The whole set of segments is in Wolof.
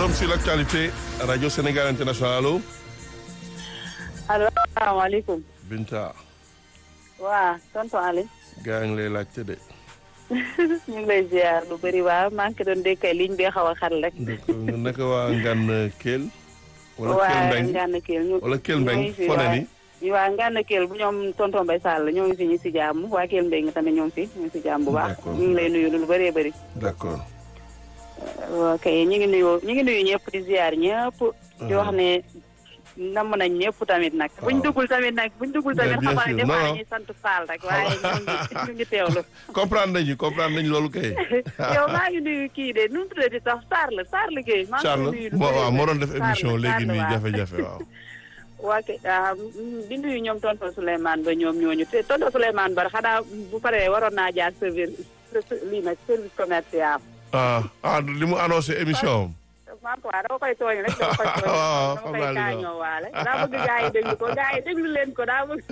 forum sur l'actualité radio Sénégal international allo. allo asalaamaaleykum. Binta. waa tonton Aliou. gaa ngi lay laajte de. ñu ngi lay ziar lu bëri waa maa ngi ko doon dékkay ligne bi xaw a xar rek. naka waa Ngane Kell. wala Kell waa Mbeng Ngane Kell ñu. wala Kell Mbeng ñoo ngi fi foo ne waa- nii. waa Ngane Kell bu ñoom tonton Mbaye Sall ñoo ngi fi ñu si jàmm waa Kell Mbeng tamit ñoo ngi fi ñu ngi si jàmm bu baax. D'accord. ñu ngi lay nuyu lu bëree bëri. d'accord. ok ñu ngi nuyu ñu ngi nuyu ñëpp di ziar ñëpp. di wax ne namm nañ ñëpp tamit nag. buñ duggul tamit nag buñ duggul tamit bien xamal sûr. ne Non, dafa non. ñuy sant Fall rek waaye ñu ngi ñu ngi teewlu. comprendre nañu comprendre nañu loolu kay. yow maa ngi nuyu kii de nu mu tuddati sax Sarr la Sarr liggéey. maa ngi koy Charles nuyu lu moo bëri waaw moo doon bëri. def Sarr émission la, léegi Sarr la, nii waaw. jafe-jafe waaw. waa kay ah, mm, di nuyu ñoom tonton Souleymane ba ñoom ñooñu te tonton Souleymane ba xanaa bu paree waroon naa jaar service lii nag service commercial. ah ah li mu annoncé émission am. maa ko waa dama koy tooñ rek dama koy tooñ waaw, dama xam koy naa li nga wax. kaañoo waale daa bëgg gaa yi déglu ko gaa yi déglu leen ko daa bëgg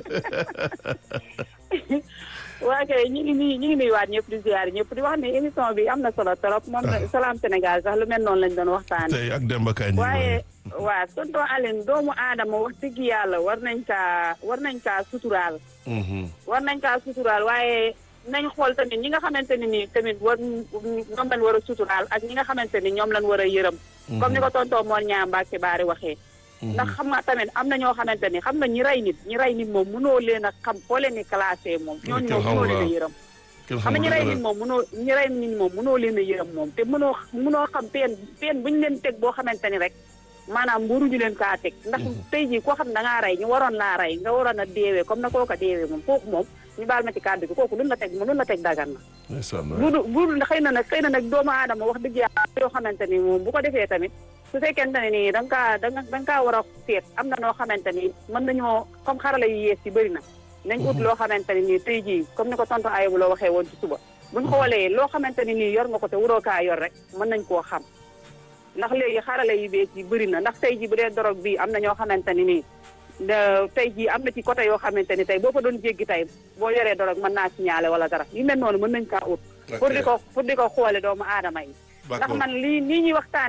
waa kay ñu ngi nuyu ñu ngi nuyuwaat ñëpp di ziar ñëpp di wax ne émission bi am na solo trop moom la Salam Sénégal sax lu mel noonu lañ doon waxtaane tey ak Demba Kañ. waaye waa tonton Aline doomu aadama wax dëgg yàlla war nañ kaa war nañ kaa suturaal war nañ kaa suturaal waaye nañ xool tamit ñi nga xamante ne nii tamit war ñoom lañ war a suturaal ak ñi nga xamante ni ñoom lañ war a yërëm comme ni ko tonton Mor ñaa Mbacke Baari waxee ndax xam nga tamit am na ñoo xamante ni xam nga ñi rey nit ñi rey nit moom mënoo leen a xam foo leen di classé moom ñooñu moom mënoo leen a yërëm xam nga ñi rey nit moom mënoo ñi rey nit moom mënoo leen a yërëm moom te mënoo mënoo xam peen peen bu ñu leen teg boo xamante ni rek maanaam waruñu leen kaa teg ndax tey jii koo xam da ngaa rey ñu waroon laa rey nga waroon a deewee comme na kooka deewee moom kooku moom ñu baal ma ci kàddu gi kooku luñ la teg luñ la teg dagan na bu du bu xëy na nag xëy na nag doomu aadama wax dëgg yàlla yoo xamante ni moom bu ko defee tamit su fekkente ne nii da nga kaa da nga da nga kaa war a seet am na noo xamante ni mën nañoo comme xarala yu yees yi bëri na nañ ut loo xamante ne nii tey jii comme ni ko tonton Ayibou loo waxee woon ci suba buñ xoolee loo xamante ni nii yor nga ko te waroo kaa yor rek mën nañ koo xam ndax léegi xarala yu bees yi bëri na ndax tey jii bu dee dorog bi am na ñoo xamante ni nii tey jii am na ci côté yoo xamante ni tey boo fa doon jéggi tey boo yoree dorog mën naa signalé wala dara yu mel noonu mën nañ kaa ut pour di ko pour di ko xoole doomu aadama yi ndax man lii nii ñuy waxtaan